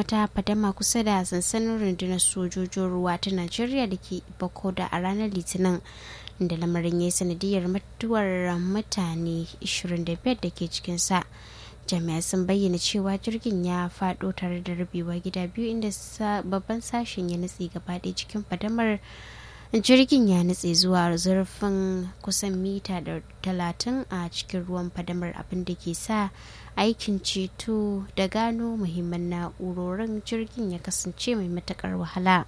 wata fadama kusa da sansanin rundunar sojojin ruwa ta najeriya da ke bakoda a ranar litinin da lamarin ya yi sanadiyar mutuwar mutane 25 da ke cikinsa jami'ai sun bayyana cewa jirgin ya fado tare da rabewa gida biyu inda babban sashen ya nutse gaba ɗaya cikin fadamar jirgin ya nutse zuwa zurfin kusan mita da talatin a cikin ruwan fadamar abin da ke sa aikin ceto da gano muhimman na'urorin jirgin ya kasance mai matakar wahala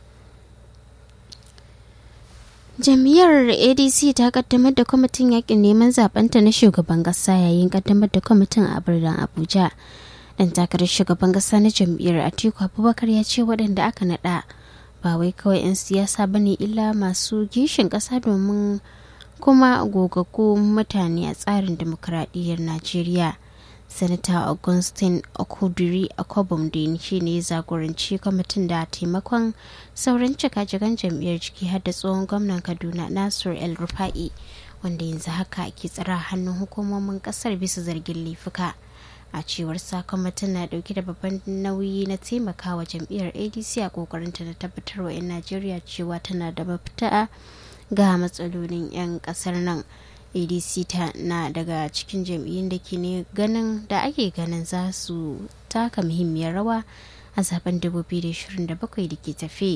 jam'iyyar adc ta kaddamar da kwamitin yakin neman zabenta na shugaban kasa yayin kaddamar da kwamitin a birnin abuja dan takarar shugaban kasa na jam'iyyar atiku abubakar ya ce waɗanda aka naɗa ba wai kawai 'yan siyasa bane illa masu gishin ƙasa domin kuma gogaggu mutane a tsarin demokuraɗiyyar najeriya sanata augustin okudiri akwabomdin shi ne zagoranci kwamitin da taimakon sauran cika-cikan jam'iyyar ciki har da tsohon gwamnan kaduna nasir el rufa'i wanda yanzu haka ke tsara hannun hukumomin kasar bisa zargin laifuka a cewar kwamitin na dauke da babban nauyi na taimakawa jam'iyyar adc a kokarinta na tabbatar wa 'yan najeriya cewa tana da mafita ga matsalolin 'yan kasar nan adc ta na daga cikin jam'iyyun da ke ne ganin da ake ganin za su taka muhimmiyar rawa a zaben 2027 da ke tafe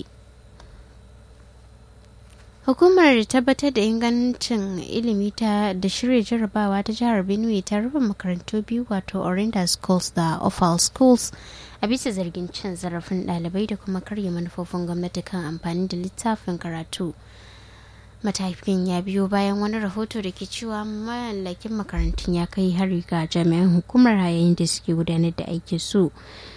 hukumar tabbatar da ingancin ilimi ta da shirya jarabawa ta jihar benue ta rufe makarantu biyu wato orinda schools da offal schools a bisa zargin cin zarafin ɗalibai da kuma karya manufofin gwamnati kan amfani da littafin karatu matakin ya biyo bayan wani rahoto da ke cewa mallakin makarantun ya kai hari ga jami'an hukumar yayin da suke gudanar da aikin su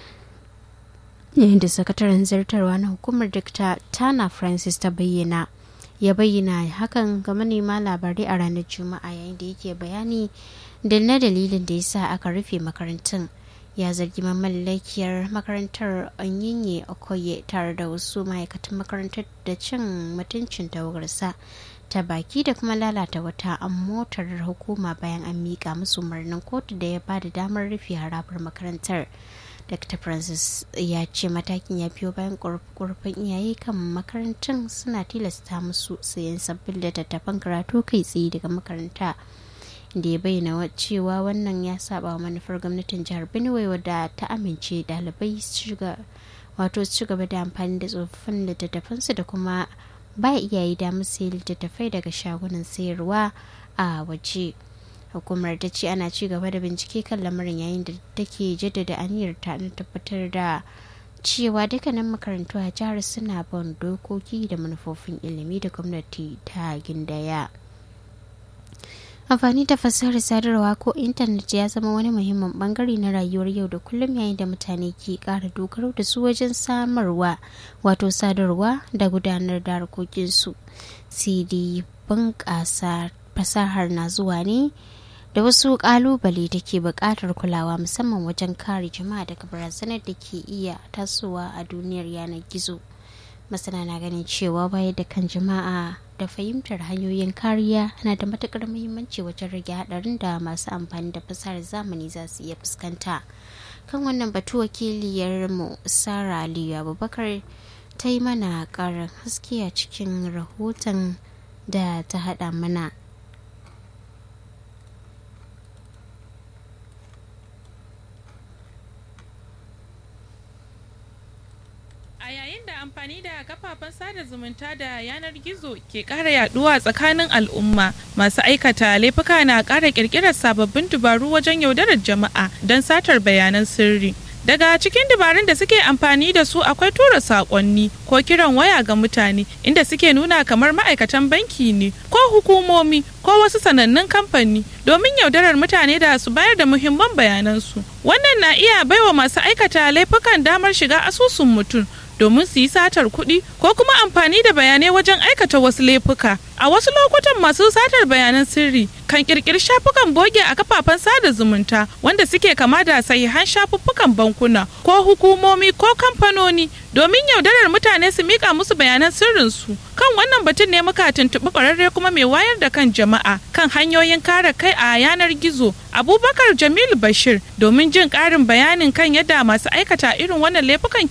yayin da sakataren zartarwa na hukumar dr tana francis ta bayyana ya bayyana hakan ga manema labarai a ranar juma'a yayin da yake bayani da na dalilin da ya sa aka rufe makarantun ya zargi mamallakiyar makarantar onyinye okoye tare da wasu ma'aikatan makarantar da cin mutuncin tawagarsa ta baki da kuma lalata wata motar hukuma bayan an miƙa musu umarnin kotu da ya ba da damar rufe harabar makarantar dr francis ya ce matakin ya biyo bayan ƙorafin iyaye kan makarantun suna tilasta musu sayan sabbin littattafan karatu kai tsaye daga makaranta da ya bayyana cewa wannan ya saba wa manufar gwamnatin jihar benue wadda ta amince dalibai wato su gaba da amfani da tsofaffin littattafansu da kuma ba iyaye damar sayi littattafai daga shagunan sayarwa a waje hukumar ta ce ana ci gaba da bincike kan lamarin yayin da take jaddada aniyar ta na tabbatar da cewa dukkanin makarantu a jihar suna bin dokoki da manufofin ilimi da gwamnati ta gindaya. amfani da fasahar sadarwa ko intanet ya zama wani muhimmin bangare na rayuwar yau da kullum yayin da mutane ke kara dogaro da su wajen samarwa wato sadarwa da gudanar da harkokinsu cd bunƙasa fasahar na zuwa ne da wasu kalubale da ke buƙatar kulawa musamman wajen kare jama'a daga barazanar da ke iya tasowa a duniyar yanar gizo masana na ganin cewa bayar da kan jama'a da fahimtar hanyoyin kariya na da matukar muhimmanci wajen rage hadarin da masu amfani da fasahar zamani za su iya fuskanta kan wannan batu wakiliyar mu sara aliyu abubakar ta yi mana karin haske a cikin rahoton da ta hada mana A yayin da amfani da kafafen sada zumunta da yanar gizo ke ƙara yaduwa tsakanin al'umma, masu aikata laifuka na ƙara ƙirƙirar sababbin dubaru wajen yaudarar jama'a don satar bayanan sirri. Daga cikin dabarun da suke amfani da su akwai tura saƙonni ko kiran waya ga mutane inda suke nuna kamar ma'aikatan banki ne ko hukumomi ko wasu sanannun kamfani domin yaudarar mutane da su bayar da muhimman bayanansu. Wannan na iya baiwa masu aikata laifukan damar shiga asusun mutum domin su yi satar kuɗi ko kuma amfani da bayanai wajen aikata wasu laifuka. A wasu lokutan masu satar bayanan sirri kan kirkiri shafukan boge a kafafen sada zumunta wanda suke kama da sahihan shafuffukan bankuna ko hukumomi ko kamfanoni domin yaudarar mutane su mika musu bayanan sirrinsu. Kan wannan batun ne muka tuntuɓi ƙwararre kuma mai wayar da kan jama'a kan hanyoyin kare kai a yanar gizo Abubakar Jamilu Bashir domin jin ƙarin bayanin kan yadda masu aikata irin wannan laifukan